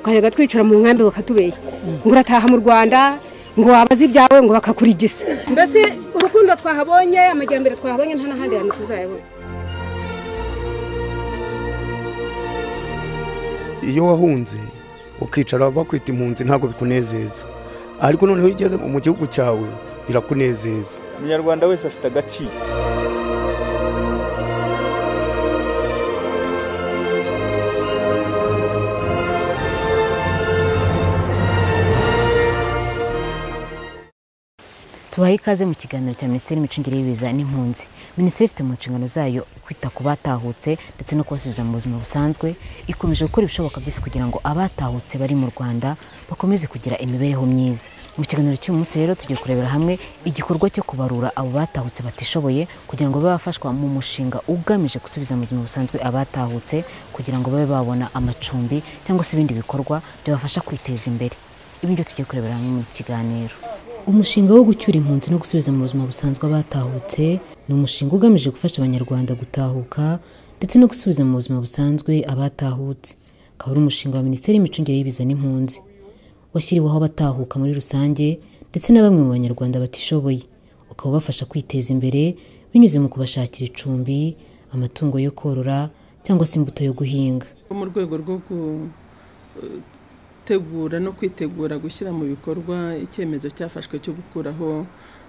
ukarega twicara mu nkambi bakatubeshya ngo urataha mu rwanda ngo wabaze ibyawe ngo bakakurigisa mbese urukundo twahabonye amajyambere twahabonye nta n'ahandi hantu tuzayabona iyo wahunze ukicara bakwita impunzi ntabwo bikunezeza ariko noneho iyo ugeze mu gihugu cyawe birakunezeza umunyarwanda wese afite agaciro tubaha ikaze mu kiganiro cya minisiteri y'imicungire y'ibiza n'impunzi minisiteri ifite mu nshingano zayo kwita ku batahutse ndetse no kubasubiza mu buzima busanzwe ikomeje gukora ibishoboka byose kugira ngo abatahutse bari mu rwanda bakomeze kugira imibereho myiza mu kiganiro cy'uyu munsi rero tugiye kurebera hamwe igikorwa cyo kubarura abo batahutse batishoboye kugira ngo babe bafashwa mu mushinga ugamije gusubiza mu buzima busanzwe abatahutse kugira ngo babe babona amacumbi cyangwa se ibindi bikorwa byabafasha kwiteza imbere ibi ngibyo tugiye kurebera hamwe mu kiganiro umushinga wo gucyura impunzi no gusubiza mu buzima busanzwe abatahutse ni umushinga ugamije gufasha abanyarwanda gutahuka ndetse no gusubiza mu buzima busanzwe abatahutse ukaba ari umushinga wa minisiteri y'imicungire y'ibiza n'impunzi washyiriweho abatahuka muri rusange ndetse na bamwe mu banyarwanda batishoboye ukaba ubafasha kwiteza imbere binyuze mu kubashakira icumbi amatungo yo korora cyangwa se imbuto yo guhinga mu rwego rwo gutegura no kwitegura gushyira mu bikorwa icyemezo cyafashwe cyo gukuraho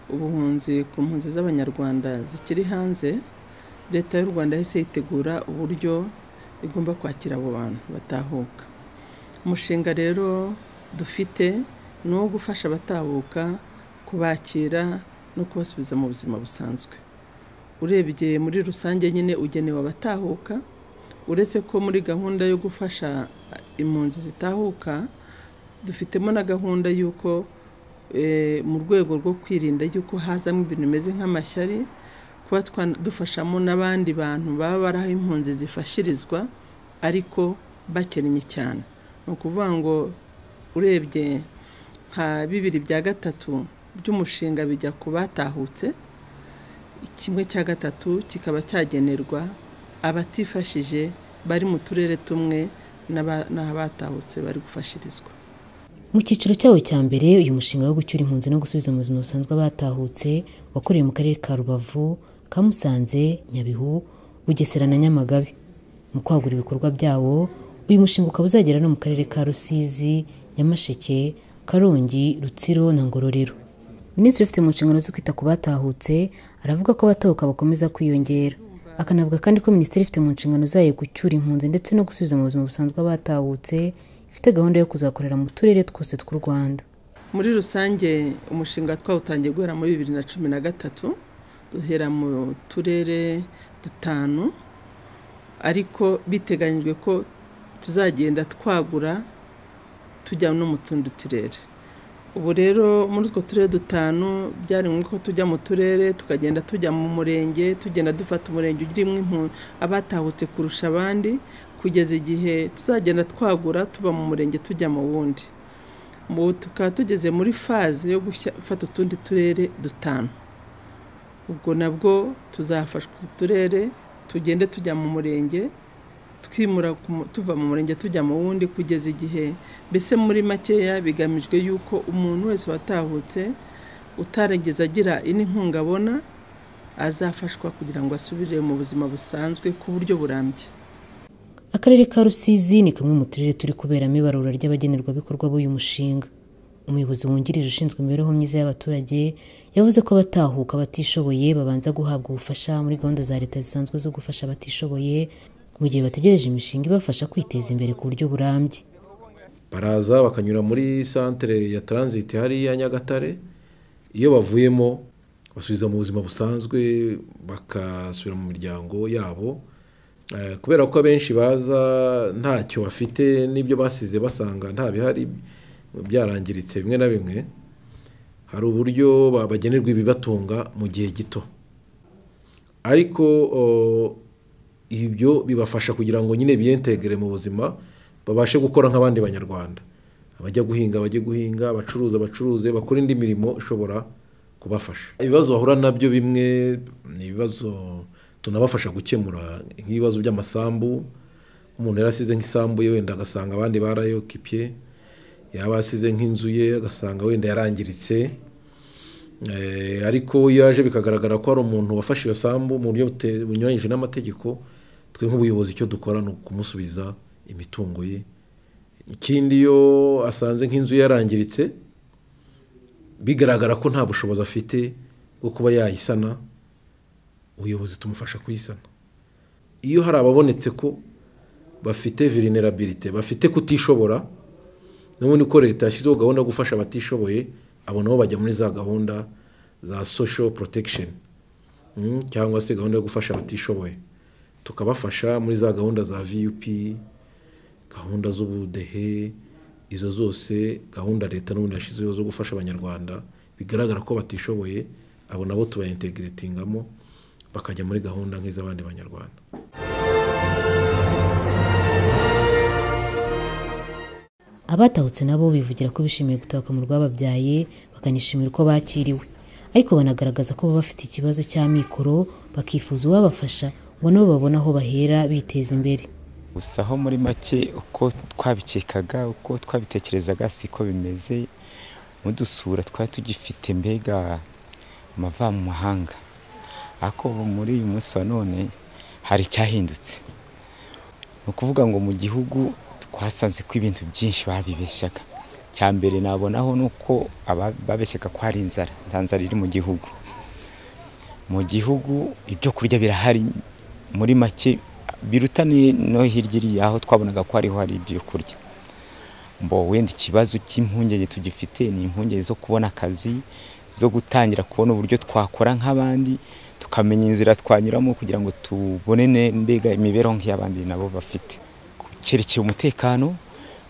ubuhunzi ku mpunzi z'abanyarwanda zikiri hanze leta y'u rwanda yahise yitegura uburyo igomba kwakira abo bantu batahuka umushinga rero dufite ni uwo gufasha abatahuka kubakira no kubasubiza mu buzima busanzwe urebye muri rusange nyine ugenewe abatahuka uretse ko muri gahunda yo gufasha impunzi zitahuka dufitemo na gahunda y'uko eh, mu rwego rwo kwirinda y'uko hazamo ibintu bimeze nk'amashyari kuba twa- dufashamo n'abandi bantu baba bari aho impunzi zifashirizwa ariko bakennye cyane ni ukuvuga ngo urebye nka bibiri bya gatatu by'umushinga bijya ku batahutse kimwe cya gatatu kikaba cyagenerwa abatifashije bari mu turere tumwe n'aba- n'abatahutse bari gufashirizwa mu cyiciro cyawo cya mbere uyu mushinga wo gucyura impunzi no gusubiza mu buzima busanzwe abatahutse wakorewe mu karere ka rubavu ka musanze nyabihu bugesera na nyamagabe mu kwagura ibikorwa byawo uyu mushinga ukaba uzagera no mu karere ka rusizi nyamasheke karongi rutsiro na ngororero minisitiri ufite mu nshingano zo kwita ku batahutse aravuga ko abatahuka bakomeza kwiyongera akanavuga kandi ko minisiteri ifite mu nshingano zayo gucyura impunzi ndetse no gusubiza mu buzima busanzwe abatahutse ifite gahunda yo kuzakorera mu turere twose tw'u rwanda muri rusange umushinga twawutangiye guhera muri bibiri na cumi na gatatu duhera mu turere dutanu ariko biteganyijwe ko tuzagenda twagura tujya no mu tundi turere ubu rero muri utwo turere dutanu byari ngombwa ko tujya mu turere tukagenda tujya mu murenge tugenda dufata umurenge urimo impu- abatahutse kurusha abandi kugeza igihe tuzagenda twagura tuva mu murenge tujya mu wundi ubu tukaba tugeze muri faze yo gufata utundi turere dutanu ubwo nabwo tuzafashwa utu turere tugende tujya mu murenge twimura ku mu- tuva mu murenge tujya mu wundi kugeza igihe mbese muri makeya bigamijwe yuko umuntu wese watahutse utarigeze agira ino inkunga abona azafashwa kugira ngo asubire mu buzima busanzwe ku buryo burambye akarere ka rusizi ni kamwe mu turere turi kuberamo ibarura ry'abagenerwabikorwa b'uyu mushinga umuyobozi wungirije ushinzwe imibereho myiza y'abaturage yavuze ko abatahuka batishoboye babanza guhabwa ubufasha muri gahunda za leta zisanzwe zo gufasha abatishoboye mu gihe bategereje imishinga ibafasha kwiteza imbere ku buryo burambye baraza bakanyura muri santere ya taransiti hariya nyagatare iyo bavuyemo basubiza mu buzima busanzwe bakasubira mu miryango yabo Eh, kubera ko abenshi baza ntacyo bafite n'ibyo basize basanga nta bihari byarangiritse bimwe na bimwe hari uburyo babagenerwa ibibatunga mu gihe gito ariko o, ibyo bibafasha kugira ngo nyine biyentegere mu buzima babashe gukora nk'abandi banyarwanda abajya guhinga bajye guhinga abacuruza bacuruze bakora indi mirimo ishobora kubafasha ibibazo bahura nabyo bimwe ni ibibazo tunabafasha gukemura nk'ibibazo by'amasambu umuntu yarasize nk'isambu ye wenda agasanga abandi barayokipiye yaba yasize nk'inzu ye agasanga wenda yarangiritse Eh, ariko iyo yaje bikagaragara ko hari umuntu wafashe iyo sambu mu buryo bute- bunyuranyije n'amategeko twe nk'ubuyobozi icyo dukora ni ukumusubiza imitungo ye ikindi iyo asanze nk'inzu ye yarangiritse bigaragara ko nta bushobozi afite bwo kuba yayisana ubuyobozi tumufasha kuyisana iyo hari ababonetse ko bafite vulnerability bafite kutishobora n'ubundi ko leta yashyizeho gahunda yo gufasha abatishoboye abo nabo bajya muri za gahunda za social protection Mm, cyangwa se gahunda yo gufasha abatishoboye tukabafasha muri za gahunda za vup gahunda z'ubudehe izo zose gahunda leta n'ubundi yashyizeho zo gufasha abanyarwanda bigaragara ko batishoboye abo nabo tubayintegiretingamo bakajya muri gahunda nk'iz'abandi banyarwanda abatahutse nabo bivugira ko bishimiye gutahuka mu rwababyaye bakanishimira uko bakiriwe ariko banagaragaza ko baba bafite ikibazo cy'amikoro bakifuza uwabafasha ngo nabo babone aho bahera biteza imbere gusa aho muri make uko twabikekaga uko twabitekerezaga siko bimeze mudusura twari tugifite mbega amava mu mahanga ariko ubu muri uyu munsi wa none hari icyahindutse ni ukuvuga ngo mu gihugu twasanze ko ibintu byinshi babibeshyaga cya mbere nabonaho ni uko aba- babeshyaga ko hari inzara nta nzara iri mu gihugu mu gihugu ibyo kurya birahari muri make biruta ni- no hirya iriya aho twabonaga ko hariho hari ibyo kurya mbo wenda ikibazo cy'impungenge tugifite ni impungenge zo kubona akazi zo gutangira kubona uburyo twakora nk'abandi tukamenya inzira twanyuramo kugira ngo tubone ne- mbega imibereho nk'iy'abandi nabo bafite ku cyerekeye umutekano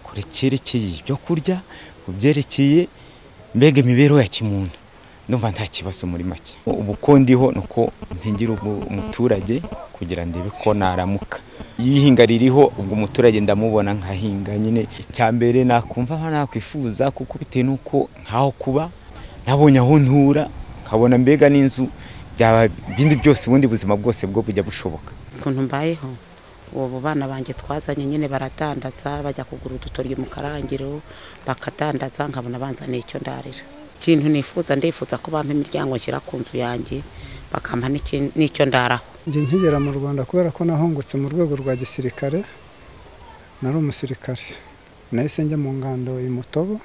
ku cyerekeye ibyo kurya ku byerekeye mbega imibereho ya kimuntu ndumva nta kibazo muri make ubu ko ndiho ni uko ntegera umuturage kugira ndebe ko naramuka iyo ihinga ririho ubwo umuturage ndamubona nkahinga nyine icya mbere nakumva nka nakwifuza kuko bitewe n'uko nkaho kuba nabonye aho ntura nkabona mbega n'inzu byaba ibindi byose ubundi buzima bwose bwo bujya bushoboka ukuntu mbayeho ubu bana banjye twazanye nyine baradandaza bajya kugura udutoryi mu karangiro bakadandaza nkabona banzaniye icyo ndarira ikintu nifuza ndifuza ko bampa imiryango nshyira ku nzu yanjye bakampa n'iki- n'icyo ndaraho njye nkigera mu rwanda kubera ko nahungutse mu rwego rwa gisirikare nari umusirikare nahise njya mu ngando i mutobo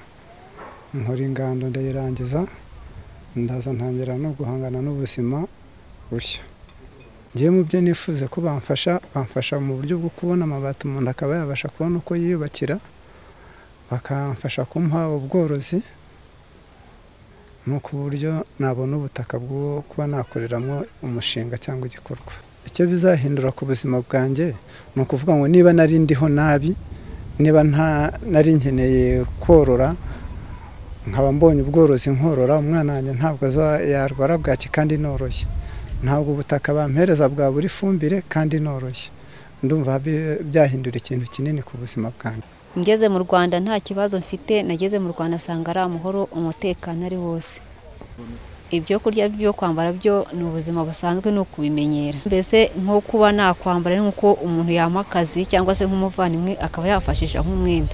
nkora ingando ndayirangiza ndaza ntangira no guhangana n'ubuzima bushya ngewe mu byo nifuza ko bamfasha bamfasha mu buryo bwo kubona amabati umuntu akaba yabasha kubona uko yiyubakira bakamfasha kumuha ubworozi nuko uburyo nabona ubutaka bw'uwo kuba nakoreramo umushinga cyangwa igikorwa icyo bizahindura ku buzima bwanjye ni ukuvuga ngo niba nari ndiho nabi niba nta nari nkeneye korora nkaba mbonye ubworozi nkorora umwana wanjye ntabwo aza- yarwara bwaki kandi noroshye ntabwo ubutaka bampereza bwabura ifumbire kandi noroshye ndumva bi- byahindura ikintu kinini ku buzima bwanjye ngeze mu rwanda nta kibazo mfite nageze mu rwanda asanga ari amahoro umutekano ari wose ibyo kurya byo kwambara byo ni ubuzima busanzwe ni ukubimenyera mbese nko kuba nakwambara ni nk'uko umuntu yampa akazi cyangwa se nk'umuvandimwe akaba yafashisha nk'umwenda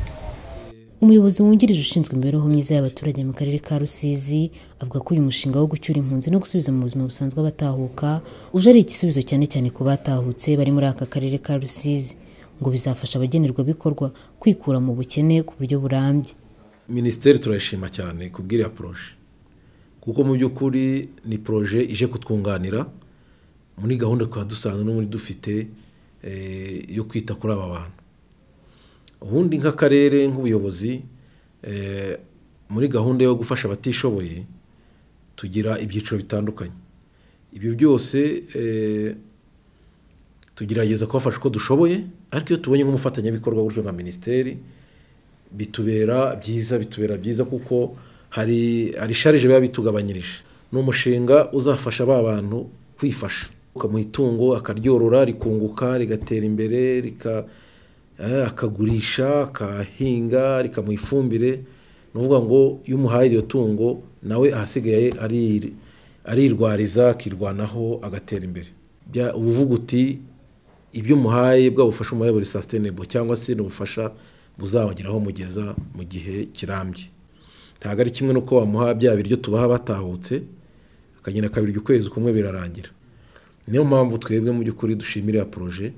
umuyobozi wungirije ushinzwe imibereho myiza y'abaturage mu karere ka rusizi avuga ko uyu mushinga wo gucyura impunzi no gusubiza mu buzima busanzwe abatahuka uje ari igisubizo cyane cyane ku batahutse bari muri aka karere ka rusizi ngo bizafasha abagenerwabikorwa kwikura mu bukene ku buryo burambye minisiteri turayishima cyane ku bw'iriya poroje kuko mu by'ukuri ni poroje ije kutwunganira muri gahunda twaba dusanzwe no muri dufite eh, yo kwita kuri aba bantu ubundi nk'akarere nk'ubuyobozi eh, muri gahunda yo gufasha abatishoboye tugira ibyiciro bitandukanye ibyo byose eh, tugerageza kubafasha uko dushoboye ariko iyo tubonye nk'umufatanyabikorwa gutyo nka minisiteri bitubera byiza bitubera byiza kuko hari hari sharije biba bitugabanyirije ni umushinga uzafasha ba bantu kwifasha ukamuha itungo akaryorora rikunguka rigatera imbere rika eh, akagurisha akahinga rikamuha ifumbire ni ukuvuga ngo iyo umuhaye iryo tungo nawe ahasigaye ari- arirwariza akirwanaho agatera imbere Bya- uba uvuga uti ibyo umuhaye bwa bufasha umuhaye buri sasitenebo cyangwa se ni ubufasha buzabageraho mugeza mu gihe kirambye ntabwo ari kimwe n'uko wamuha bya biryo tubaha batahutse akagenda kabiri ukwezi kumwe birarangira niyo mpamvu twebwe mu by'ukuri dushimira poroje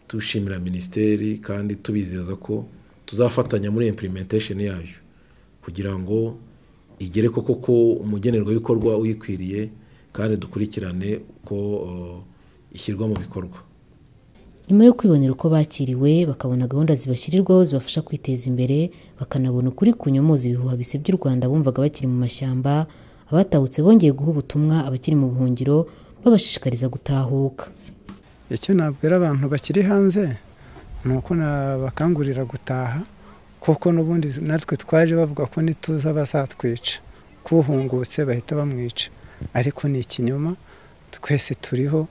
dushimira minisiteri kandi tubizeza ko tuzafatanya muri implementation yayo kugira ngo igere koko ko umugenerwabikorwa uyikwiriye kandi dukurikirane ko uh, ishyirwa mu bikorwa nyuma yo kwibonera uko bakiriwe bakabona gahunda zibashyirirwaho zibafasha kwiteza imbere bakanabona ukuri kunyomoza ibihuha bise by'u rwanda bumvaga bakiri mu mashyamba abatahutse bongeye guha ubutumwa abakiri mu buhungiro babashishikariza gutahuka icyo nabwira abantu bakiri hanze ni uko nabakangurira gutaha kuko n'ubundi natwe twaje bavuga ko nituza bazatwica kuhungutse bahita bamwica ariko ni ikinyoma twese turiho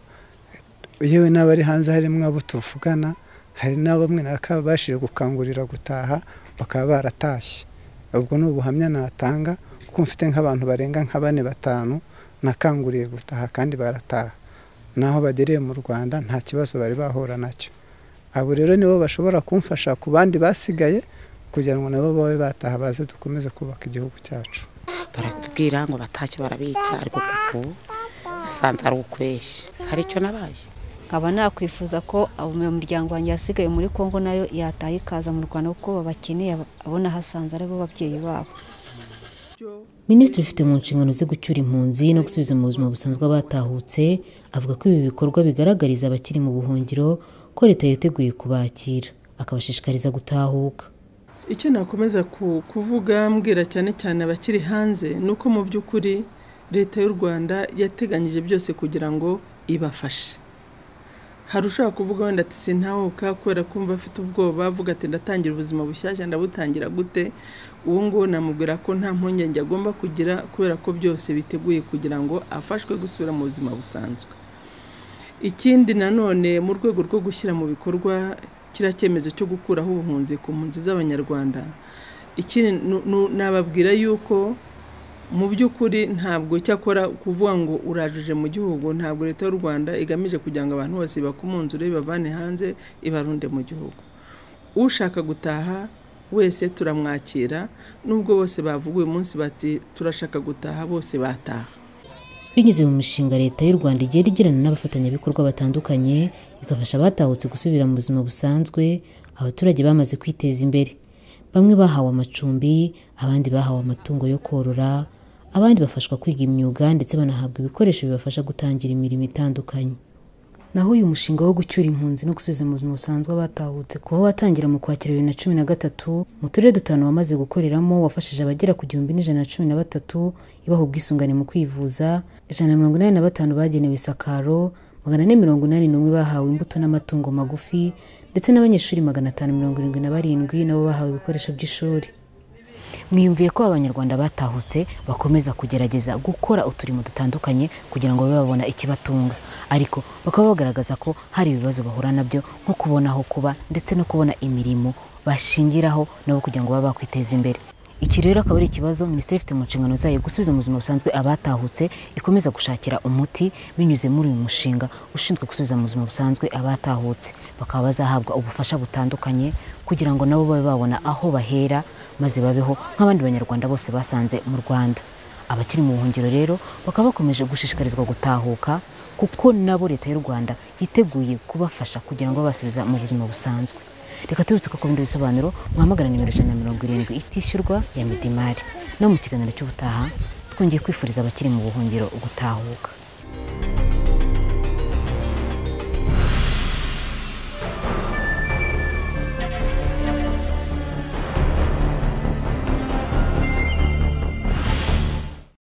yewe n'abari hanze harimo abo tuvugana hari na bamwe bakabashije gukangurira gutaha bakaba baratashye ubwo ni ubuhamya natanga kuko mfite nk'abantu barenga nka bane batanu nakanguriye gutaha kandi barataha naho bagereye mu rwanda nta kibazo bari bahura nacyo abo rero nibo bashobora kumfasha ku bandi basigaye kugira ngo nabo babe bataha baze dukomeze kubaka igihugu cyacu baratubwira ngo batashye barabica ariko kuko nasanze ari ukweshya si aricyo nabaye nkaba nakwifuza ko umuryango wanjye yasigaye muri congo nayo yataha ikaza mu rwanda kuko babakeneye abona hasanze aribo babyeyi babo minisitiri ufite mu nshingano zo gucyura impunzi no gusubiza mu buzima busanzwe abatahutse avuga ko ibi bikorwa bigaragariza abakiri mu buhungiro ko leta yiteguye kubakira akabashishikariza gutahuka icyo nakomeza ku- kuvuga mbwira cyane cyane abakiri hanze ni uko mu by'ukuri leta y'u rwanda yateganyije byose kugira ngo ibafashe hari ushobora kuvuga wenda ati sintahuka kubera kumva afite ubwoba avuga ati ndatangira ubuzima bushyashya ndabutangira gute uwo nguwo namubwira ko nta mpungenge agomba kugira kubera ko byose biteguye kugira ngo afashwe gusubira mu buzima busanzwe ikindi nanone mu rwego rwo gushyira mu bikorwa kiriya cyemezo cyo gukuraho ubuhunzi ku mpunzi z'abanyarwanda ikindi nu- nu- nababwira yuko mu by'ukuri ntabwo cyakora kuvuga ngo urajije mu gihugu ntabwo leta y'u rwanda igamije kugira ngo abantu bose bakumunzure ibavane hanze ibarunde mu gihugu ushaka gutaha wese turamwakira nubwo bose bavuga uyu munsi bati turashaka gutaha bose bataha binyuze mu mishinga leta y'u rwanda igenda igirana n'abafatanyabikorwa batandukanye igafasha abatahutse gusubira mu buzima busanzwe abaturage bamaze kwiteza imbere bamwe bahawe amacumbi abandi bahawe amatungo yo korora abandi bafashwa kwiga imyuga ndetse banahabwa ibikoresho bibafasha gutangira imirimo itandukanye naho uyu mushinga wo gucyura impunzi no gusubiza mu buzima busanzwe abatahutse kuba watangira mu kwakira bibiri na cumi na gatatu mu turere dutanu wamaze gukoreramo wafashije abagera ku gihumbi n'ijana na cumi na batatu ibaha ubwisungane mu kwivuza ijana na mirongo inani na batanu bagenewe isakaro magana ane mirongo inani n'umwe bahawe imbuto n'amatungo magufi ndetse n'abanyeshuri magana atanu mirongo irindwi na barindwi nabo bahawe ibikoresho by'ishuri mwiyumviye ko abanyarwanda batahutse bakomeza kugerageza gukora uturimo dutandukanye kugira ngo babe babona ikibatunga ariko bakaba bagaragaza ko hari ibibazo bahura nabyo nko kubona aho kuba ndetse no kubona imirimo bashingiraho nabo kugira ngo babe bakwiteza imbere iki rero akaba ari ikibazo minisiteri ifite mu nshingano zayo gusubiza mu buzima busanzwe abatahutse ikomeza gushakira umuti binyuze muri uyu mushinga ushinzwe gusubiza mu buzima busanzwe abatahutse bakaba bazahabwa ubufasha butandukanye kugira ngo nabo babe babona aho bahera maze babeho nk'abandi banyarwanda bose basanze mu rwanda abakiri mu buhungiro rero bakaba bakomeje gushishikarizwa gutahuka kuko nabo leta y'u rwanda yiteguye kubafasha kugira ngo babasubiza mu buzima busanzwe reka turutse ko ku bindi bisobanuro muhamagara nimero ijana na mirongo irindwi itishyurwa ya midimari no mu kiganiro cy'ubutaha twongeye kwifuriza abakiri mu buhungiro gutahuka